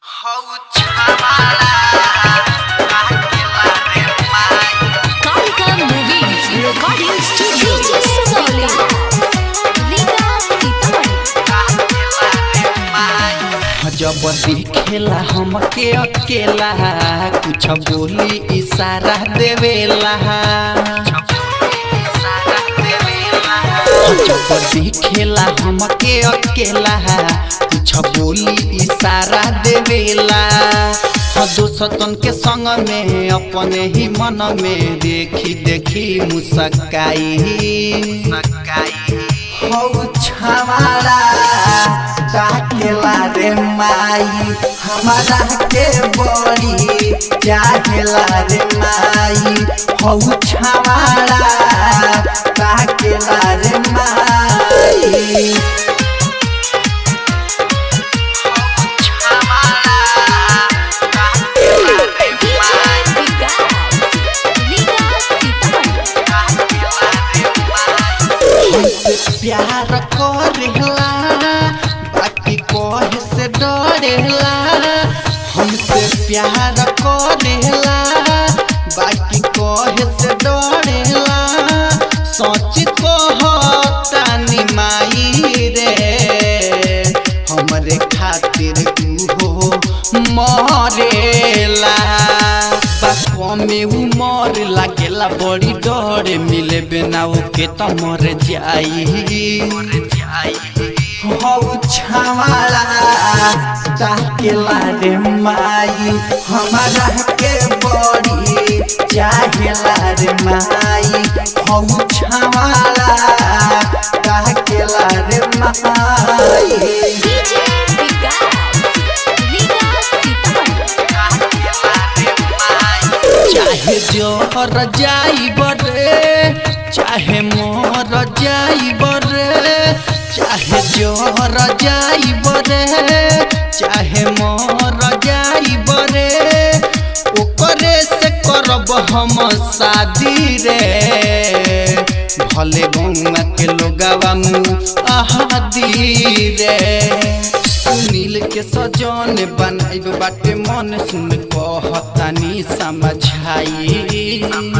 Kalika Movies Recording Studio Sugawli Rita Sitaman जब दिखेला हमके अकेला कुछ बोली इशारा देवेला जब दिखेला हमके अकेला कुछ बोली इशारा देवेला हाँ दोस्तन के संग में अपने ही मन में देखी देखी मुस्काई हौ छावाड़ा ताकेला रे माई हमारा के बड़ी चाहेला रे माई हौ छावाड़ा ताकेला रे माई Vikas Rita Sitaman हमसे प्यार करेला बाकी कहे से डरेला हमसे प्यार करेला बाकी कहे से डरेला सोच कहतानी माई रे हमरे खातिर तू मरेला बाको में उमर लागेला बड़ी डर मिले बिना ओके त मर जाई हौ छावाला ताकेला रे माई हमारा के बड़ी चाहेला रे माई हौ छावाला ताकेला रे माई DJ Vikas Rita Sitaman चाहे जोहर जाई बरे चाहे मोर जाई बरे चाहे जोहर जाई बरे चाहे मोर जाई बरे ओकरे से करब हम शादी रे भले गौवा के लोगावा मुँह आहादी रे सुनील के सजन बनाइब बाटे मन सुन कहतानी समझाई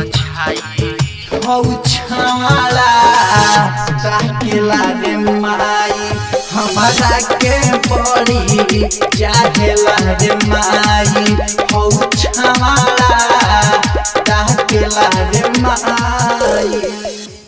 हौ छाला ताकेला रे माई हमारा के बड़ी चाहेला रे माई हौ छाला ताकेला रे माई